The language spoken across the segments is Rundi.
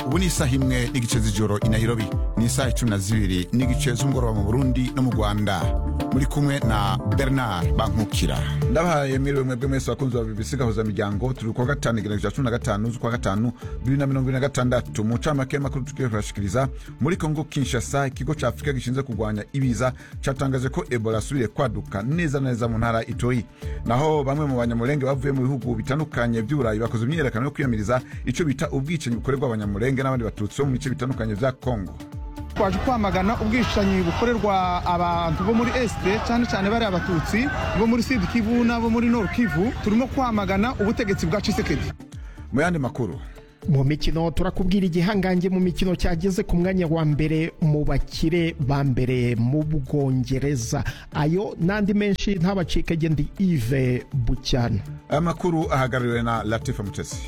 ubu ni isaha imwe n'igice z'ijoro i nairobi ni isaha icumi na zibiri n'igice z'umugoroba mu burundi no mu rwanda muri kumwe na bernard bankukira ndabahaye mwiriwe mwebwe mwese bakunzi ba bbc gahuza miryango turi kuwa gatanu igenekerezo cya cumi na gatanu z'ukwa gatanu bibiri na mirongo ibiri na gatandatu mu ncamake y'amakuru tugiye kurashikiriza muri kongo kinshasa ikigo cya afurika gishinzwe kurwanya ibiza cyatangaje ko ebola asubiriye kwaduka neza na neza mu ntara itoyi naho bamwe mu banyamurenge bavuye mu bihugu bitandukanye by'uburayi bakoze imyiyerekano yo kwiyamiriza icyo bita ubwicanyi bukorerwa abanyamurenge n'abandi batutsi bo mu bice bitandukanye bya kongo twaje kwamagana ubwicanyi bukorerwa abantu bo muri esite cyane cyane bariya abatutsi bo muri sud kivu n'abo muri nord kivu turimo kwamagana ubutegetsi bwa cisekedi mu yandi makuru mu mikino turakubwira igihangange mu mikino cyageze ku mwanya wa mbere mu bakire ba mbere mu bwongereza ayo n'andi menshi ntabacike gendi ive bucyana aya makuru ahagarariwe na latifa mutesi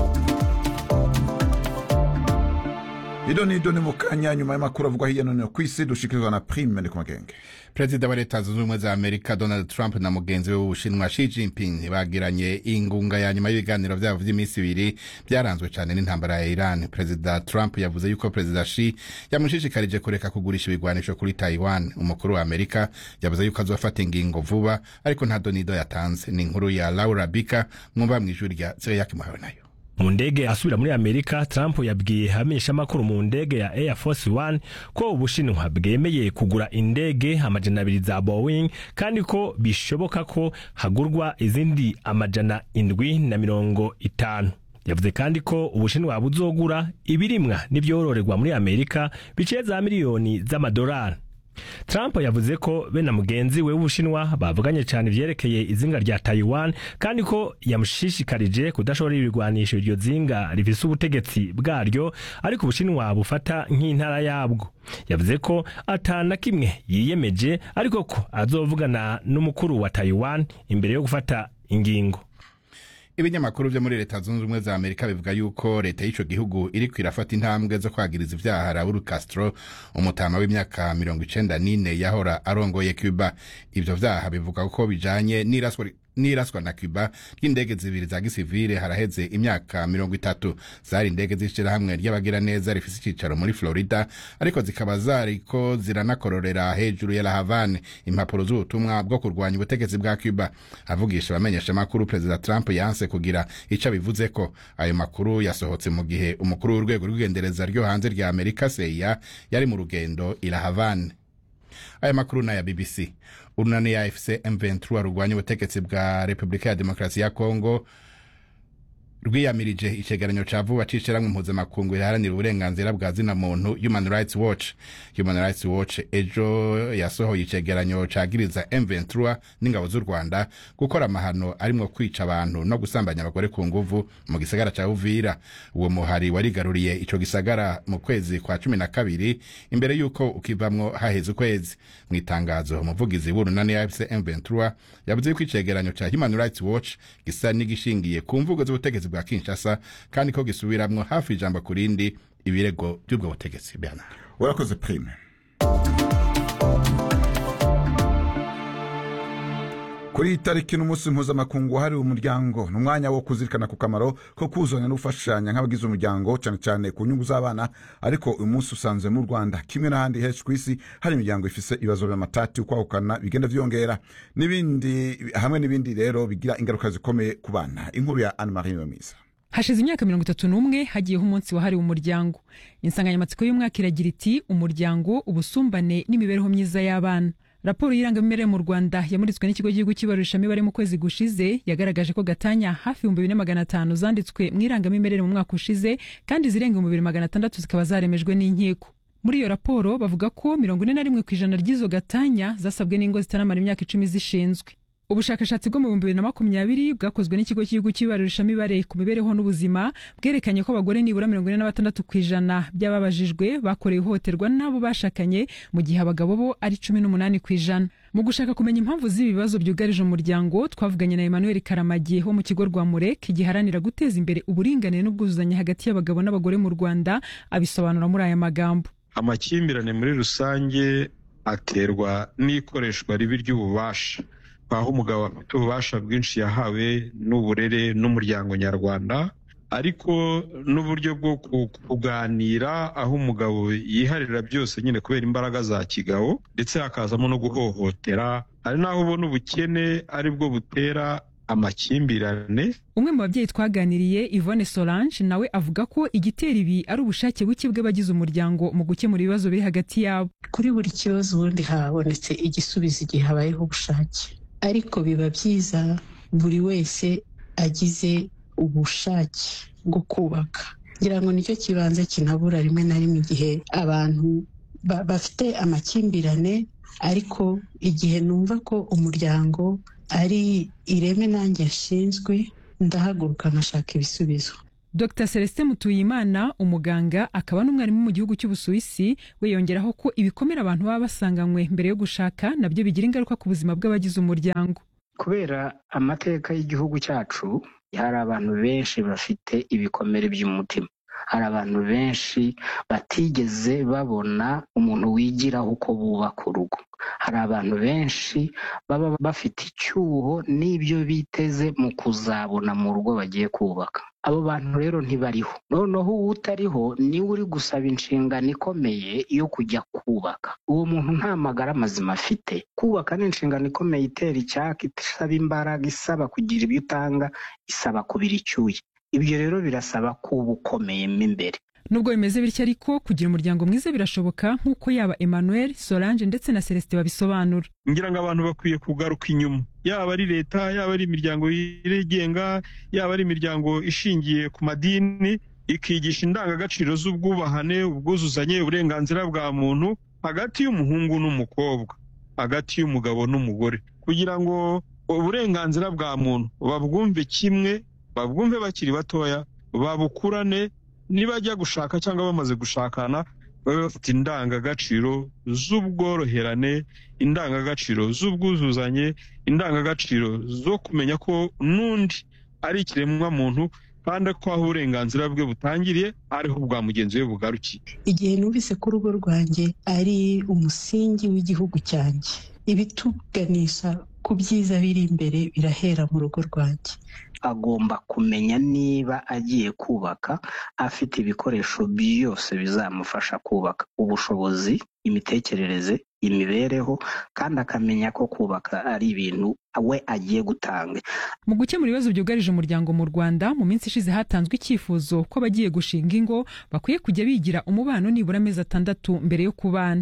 ido ni ido ni mu kanya nyuma y'amakuru avugwa hirya no hino ku isi dushikirizwa na prime ndi ku magenge perezida wa leta zunze ubumwe za amerika donald trump na mugenzi we w'ubushinwa shi jinping bagiranye ingunga ya nyuma y'ibiganiro byabo by'iminsi ibiri byaranzwe cyane n'intambara ya iran perezida trump yavuze yuko perezida shi yamushishikarije kureka kugurisha ibigwanisho kuri taiwan umukuru wa amerika yavuze yuko azofata ingingo vuba ariko nta donido yatanze ni inkuru ya laura bika mwumva mu ijwi rya zeyaki muhawe nayo mu ndege asubira muri amerika trump yabwiye hamishamakuru mu ndege ya air force one ko ubushinwa bwemeye kugura indege amajana abiri za boeing kandi ko bishoboka ko hagurwa izindi amajana indwi na mirongo itanu yavuze kandi ko ubushinwa buzogura ibirimwa n'ibyororerwa muri amerika biciye za miliyoni z'amadolari Trump yavuze ko be na mugenzi we w'Ubushinwa bavuganye cyane ivyerekeye izinga rya Taiwan kandi ko yamushishikarije kudashobora ibigwanisho iryo zinga rifise ubutegetsi bwaryo ariko Ubushinwa bufata nk'intara yabwo yavuze ko atana kimwe yiyemeje ariko ko azovugana n'umukuru wa Taiwan imbere yo gufata ingingo ibinyamakuru byo muri leta zunze ubumwe za amerika bivuga yuko leta y'icyo gihugu iri kwirafata intambwe zo kwagiriza ibyaha raul castro umutama w'imyaka mirongo icenda n'ine yahora arongoye cuba ibyo byaha bivuga ko bijanye n'iraswa n'iraswa na cuba ry'indege zibiri za gisivile haraheze imyaka mirongo itatu zari indege z'ishirahamwe ry'abagiraneza rifise icicaro muri florida ariko zikaba zariko ziranakororera hejuru ya la havane impapuro z'ubutumwa bwo kurwanya ubutegetsi bwa cuba avugisha abamenyesha amakuru perezida trump yanse kugira ico bivuze ko ayo makuru yasohotse mu gihe umukuru w'urwego rw'igendereza ryo hanze rya amerika seya yari mu rugendo i la havane aya makuru n'aya bbc urunani ya fc m23 rurwanya ubutegetsi bwa repubulika ya demokarasi ya kongo rwiyamirije icegeranyo ca vuba c'ishirahamwe mpuzamakungu riharanira uburenganzira bwa zina muntu human rights watch human rights watch ejo yasohoye icegeranyo cagiriza m23 n'ingabo z'u rwanda gukora amahano arimwo kwica abantu no gusambanya abagore ku nguvu mu gisagara ca uvira uwo muhari warigaruriye ico gisagara mu kwezi kwa cumi na kabiri imbere y'uko ukivamwo haheze ukwezi mu itangazo umuvugizi w'urunani ya fc m23 yavuze yuko icegeranyo ca human rights watch gisa n'igishingiye ku mvugo z'ubutegetsi bwa kinshasa kandi ko gisubiramwo hafi ijambo ku rindi ibirego by'ubwo butegetsi bernard urakoze prime kuri iyi tariki n'umunsi mpuzamakungu wahariwe umuryango ni umwanya wo kuzirikana ku kamaro ko kuzanya no gufashanya nk'abagize umuryango cyane cyane ku nyungu z'abana ariko uyu munsi usanzwe mu rwanda kimwe n'ahandi henshi ku isi hari imiryango ifise ibibazo by'amatati ukwahukana bigenda vyongera n'ibindi hamwe n'ibindi rero bigira ingaruka zikomeye ku bana inkuru ya anne marie mwiza hashize imyaka mirongo itatu n'umwe hagiyeho umunsi wahariwe umuryango insanganyamatsiko y'umwaka iragira iti umuryango ubusumbane n'imibereho myiza y'abana raporo y'irangamimerere mu rwanda yamuritswe n'ikigo cy'igihugu cy'ibarurishamibare mu kwezi gushize yagaragaje ko gatanya hafi ibihumbi bine magana atanu zanditswe mu irangamimerere mu mwaka ushize kandi zirenga ibihumbi bibiri magana atandatu zikaba zaremejwe n'inkiko muri iyo raporo bavuga ko mirongo ine na rimwe ku ijana ry'izo gatanya zasabwe n'ingo zitaramara imyaka icumi zishinzwe ubushakashatsi bwo mu bihumbi bibiri na makumyabiri bwakozwe n'ikigo cy'igihugu cy'ibarurishamibare ku mibereho n'ubuzima bwerekanye ko abagore nibura mirongo ine na batandatu ku ijana by'ababajijwe bakorewe ihohoterwa n'abo bashakanye mu gihe abagabo bo ari cumi n'umunani ku ijana mu gushaka kumenya impamvu z'ibi bibazo byugarije umuryango twavuganye na emmanuel karamagi wo mu kigo rwa murek giharanira guteza imbere uburinganire n'ubwuzuzanye hagati y'abagabo n'abagore mu rwanda abisobanura muri aya magambo amakimbirane muri rusange aterwa n'ikoreshwa ribi ry'ububasha aho umugabo afite ububasha bwinshi yahawe n'uburere n'umuryango nyarwanda ariko n'uburyo bwo kuganira aho umugabo yiharira byose nyine kubera imbaraga za kigabo ndetse hakazamo no guhohotera hari n'aho ubona ubukene ari bwo butera amakimbirane umwe mu babyeyi twaganiriye Yvonne Solange nawe avuga ko igitera ibi ari ubushake buke bw'abagize umuryango mu gukemura ibibazo biri hagati yabo kuri buri kibazo ubundi habonetse igisubizo igihe habayeho ubushake ariko biba byiza buri wese agize ubushake bwo kubaka ngira ngo nicyo kibanza kinabura rimwe na rimwe igihe abantu bafite amakimbirane ariko igihe numva ko umuryango ari ireme nanjye yashinzwe ndahaguruka nkashaka ibisubizo Dr Celestin Mutuyimana umuganga akaba n'umwarimu mu gihugu cy'Ubusuwisi we yongeraho ko ibikomere abantu baba basanganywe mbere yo gushaka nabyo bigira ingaruka ku buzima bw'abagize umuryango kubera amateka y'igihugu cyacu hari abantu benshi bafite ibikomere by'umutima hari abantu benshi batigeze babona umuntu wigiraho uko bubaka urugo hari abantu benshi baba bafite icyuho n'ibyo biteze mu kuzabona mu rugo bagiye kubaka abo bantu rero ntibariho noneho uwo utariho niwe uri gusaba inshingano ikomeye yo kujya kubaka uwo muntu nta magara mazima afite kubaka ni inshingano ikomeye itera icyaka isaba imbaraga isaba kugira ibyo utanga isaba kubira icyuya ibyo rero birasaba kuba ukomeyemo imbere nubwo bimeze bityo ariko kugira umuryango mwiza birashoboka nk'uko yaba Emmanuel Solange ndetse na Celestin babisobanura ngira ngo abantu bakwiye kugaruka inyuma yaba ari leta yaba ari imiryango yigenga yaba ari imiryango ishingiye ku madini ikigisha indangagaciro z'ubwubahane ubwuzuzanye uburenganzira bwa muntu hagati y'umuhungu n'umukobwa hagati y'umugabo n'umugore kugira ngo uburenganzira bwa muntu babwumve kimwe babwumve bakiri batoya babukurane nibajya gushaka cyangwa bamaze gushakana babe bafite indangagaciro z'ubworoherane indangagaciro z'ubwuzuzanye indangagaciro zo kumenya ko n'undi ari ikiremwa muntu kandi ko aho uburenganzira bwe butangiriye ariho bwa mugenzi we bugarukiye igihe numvise ko urugo rwanjye ari umusingi w'igihugu cyanjye ibituganisha ku byiza biri imbere birahera mu rugo rwanjye agomba kumenya niba agiye kubaka afite ibikoresho byose bizamufasha kubaka ubushobozi imitekerereze imibereho kandi akamenya ko kubaka ari ibintu we agiye gutanga mu gukemura ibibazo byugarije umuryango mu rwanda mu minsi ishize hatanzwe icyifuzo ko abagiye gushinga ingo bakwiye kujya bigira umubano nibura amezi atandatu mbere yo kubana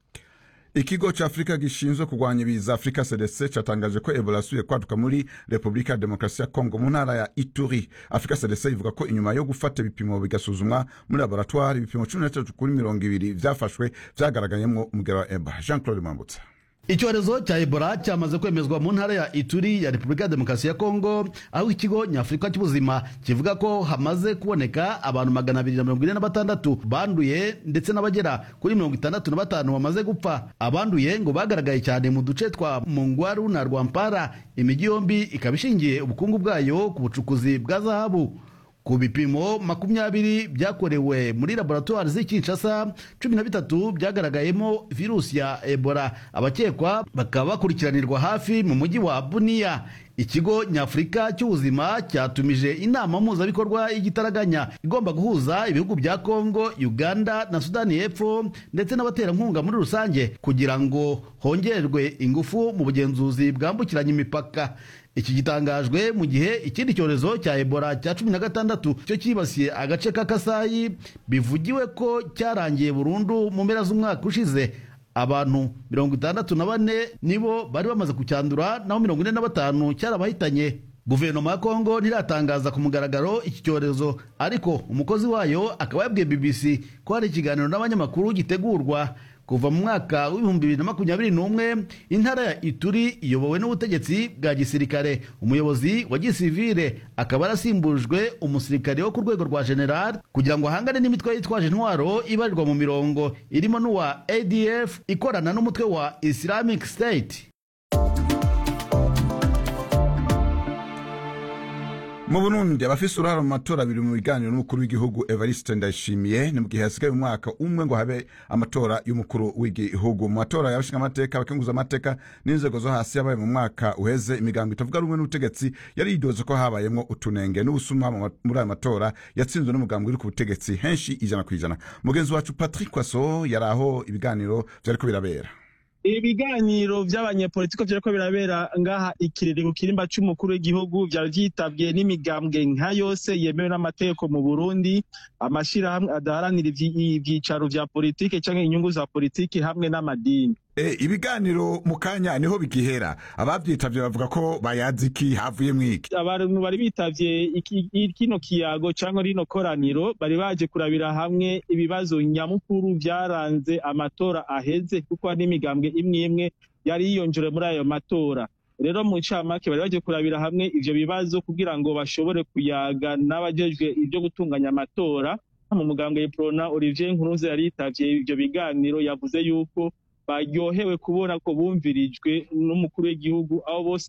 ikigo cya afurika gishinzwe kurwanya ibiza afurika cdc cyatangaje ko ebola yasubiye kwaduka muri repubulika ya demokarasi ya kongo mu ntara ya ituri afurika cdc ivuga ko inyuma yo gufata ibipimo bigasuzumwa muri laboratwari ibipimo cumi na bitatu kuri mirongo ibiri byafashwe byagaragayemo umugero wa ebola jean claude mambutsa icyorezo cya ebola cyamaze kwemezwa mu ntara ya ituri ya repubulika ya demokarasi ya kongo aho ikigo nyafurika cy'ubuzima kivuga ko hamaze kuboneka abantu magana abiri na mirongo ine na batandatu banduye ndetse n'abagera kuri mirongo itandatu na batanu bamaze gupfa abanduye ngo bagaragaye cyane mu duce twa mungwaru na rwampara imijyi yombi ikaba ishingiye ubukungu bwayo ku bucukuzi bwa zahabu ku bipimo makumyabiri byakorewe muri laboratwari z'i Kinshasa cumi na bitatu byagaragayemo virusi ya ebola abakekwa bakaba bakurikiranirwa hafi mu mujyi wa buniya ikigo nyafurika cy'ubuzima cyatumije inama mpuzabikorwa y'igitaraganya igomba guhuza ibihugu bya kongo uganda na sudani y'epfo ndetse n'abaterankunga muri rusange kugira ngo hongerwe ingufu mu bugenzuzi bwambukiranya imipaka iki gitangajwe mu gihe ikindi cyorezo cya ebola cya cumi na gatandatu cyo cyibasiye agace ka kasayi bivugiwe ko cyarangiye burundu mu mpera z'umwaka ushize abantu mirongo itandatu na bane nibo bari bamaze kucyandura naho mirongo ine na batanu cyarabahitanye guverinoma ya kongo ntiratangaza ku mugaragaro iki cyorezo ariko umukozi wayo akaba yabwiye bbc ko hari ikiganiro n'abanyamakuru gitegurwa kuva mu mwaka w'ibihumbi bibiri na makumyabiri n'umwe intara ya ituri iyobowe n'ubutegetsi bwa gisirikare umuyobozi wa gisivire akaba yarasimbujwe umusirikare wo ku rwego rwa general kugira ngo ahangane n'imitwe yitwaje intwaro ibarirwa mu mirongo irimo n'uwa adf ikorana n'umutwe wa islamic state mu burundi abafise uruhara mu matora abiri mu biganiro n'umukuru w'igihugu evariste ndayishimiye ni mu gihe hasigaye umwaka umwe ngo habe amatora y'umukuru w'igihugu mu matora y'abashinga amateka abakenguza amateka n'inzego zo hasi yabaye mu mwaka uheze imigambo itavuga rumwe n'ubutegetsi yari yidoze ko habayemwo utunenge n'ubusuma mu ma- muri ayo matora yatsinzwe n'umugambi uri ku butegetsi henshi ijana ku ijana mugenzi wacu patrick waso yari aho ibiganiro vyariko birabera ibiganiro by'abanyepolitiko byariko birabera ngaha ikirere ku kirimba c'umukuru w'igihugu vyari vyitabwe n'imigambwe nka yose yemewe n'amategeko mu burundi amashirahamwe adaharanira ivyi- ivyicaro vya politike canke inyungu za politike hamwe n'amadini e, ibiganiro mu kanya niho bigihera abavyitavye bavuga ko bayazi iki havuye mwiki abantu bari bitavye iki- i- kino kiyago cyangwa rino koraniro bari baje kurabira hamwe ibibazo nyamukuru vyaranze amatora aheze kuko hari n'imigambwe imwe imwe yari yiyonjere muri ayo matora rero mu ncamake bari baje kurabira hamwe ivyo bibazo kugira ngo bashobore kuyaga n'abajejwe ibyo gutunganya amatora mu mugambwe Prona Olivier Nkurunziza yari yitavye ivyo biganiro yavuze yuko baryohewe kubona ko bumvirijwe n'umukuru w'igihugu aho bose